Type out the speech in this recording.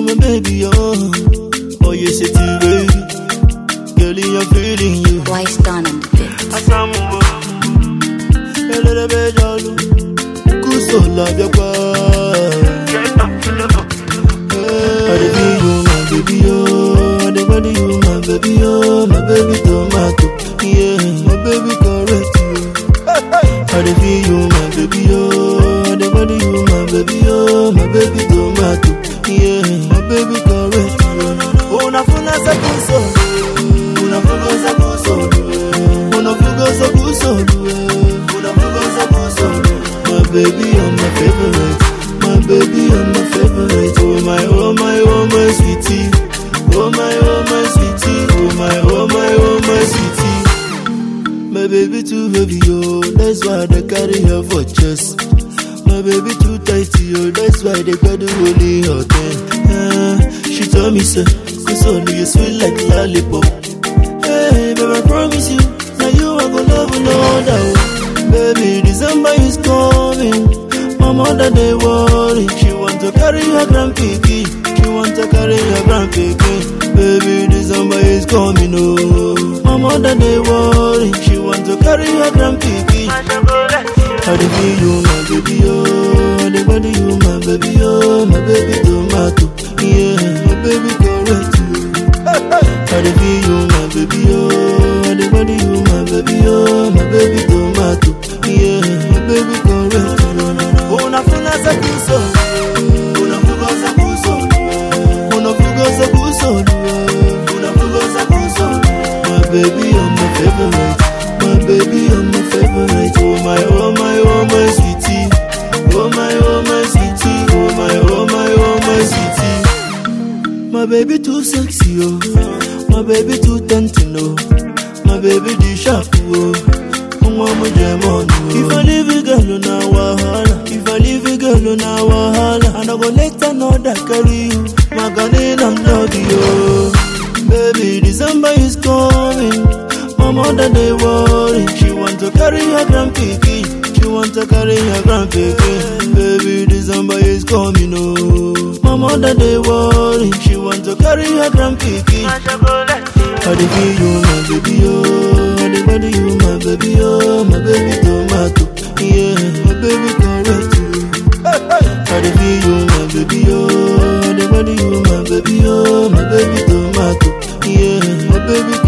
my baby, oh. Oh, you say to baby. Girl, I'm feeling you. Wise done on the bit. Asamuwa. Elele bejalu. Kuso la biakwa. I dey feel you, my baby, oh. I dey body you, my baby, oh. My baby tomato, yeah. My baby correct you. I dey feel you, my baby, oh. I dey body you, my baby, oh. My baby tomato, yeah. My baby correct you. Unafuna sa kuso, unafuga sa kuso, unafuga sa kuso, unafuga sa kuso. My baby, you're my favorite. My baby, you're my favorite. Oh my, oh my, oh my sweetie. Oh my, oh my sweetie. Oh my, oh my, oh my sweetie. My baby too heavy, oh, that's why they carry her for chest. My baby too tight, oh, that's why they got the holy hot uh, She told me, sir, cause only you sweet like lollipop. Hey, baby, I promise you, now you are gonna love no other. oh. Baby, December is coming. My mother they worry. She want to carry her grandpicky. She want to carry her grandpicky. Baby, December is coming. Oh, my mother they worry. She want to carry her grandpicky. I dey feel you, my baby, oh. I dey body you, my baby, oh. My baby tomato, yeah. My baby correct you. I dey feel you, my baby, oh. I dey body you, my baby, oh. My baby tomato, yeah. My baby correct you. Unafuna za kuso, unafuga za kuso, unafuga za kuso, unafuga za kuso. My baby, you're my favorite. My baby, you're my favorite. Oh my, oh my, oh my sweetie. Oh my, oh my sweetie. Oh my, oh my, oh my sweetie. My baby too sexy, oh. My baby too tempting, oh. My baby too sharp, oh. Mama jam on you. If I leave a girl on a wahala, if I leave a girl on a wahala, and I go let another carry you. My God, I'm love you. Baby, December is coming. My mother they worry. She want to carry her grandpicky. She want to carry her grandpicky. Baby, December is coming. Oh, my mother they worry. She want to carry her grandpicky. I dey feel you, my baby, oh. I dey body you, my baby, oh. My baby tomato, yeah. My baby correct you. I dey feel you, my baby, oh. I dey body you, my baby, oh. My baby tomato, yeah. My baby